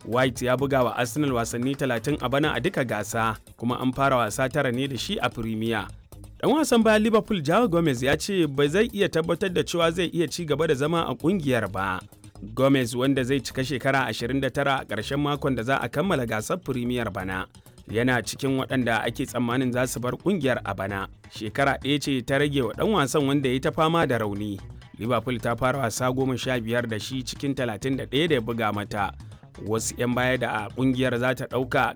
White ya buga wa Arsenal wasanni 30 a bana a duka gasa kuma an fara wasa tara ne da shi a Premier. Dan wasan bayan Liverpool Joao Gomez ya ce ba zai iya tabbatar da cewa zai iya ci gaba da zama a kungiyar ba. Gomez wanda zai cika shekara 29 a ƙarshen makon da za a kammala gasar Premier bana. Yana cikin waɗanda ake tsammanin za su bar kungiyar a bana. Shekara ɗaya ce ta rage wa ɗan wasan wanda ya ta fama da rauni. Liverpool ta fara wasa goma sha biyar da shi cikin 31 da ya buga mata. wasu 'yan baya da a kungiyar za ta ɗauka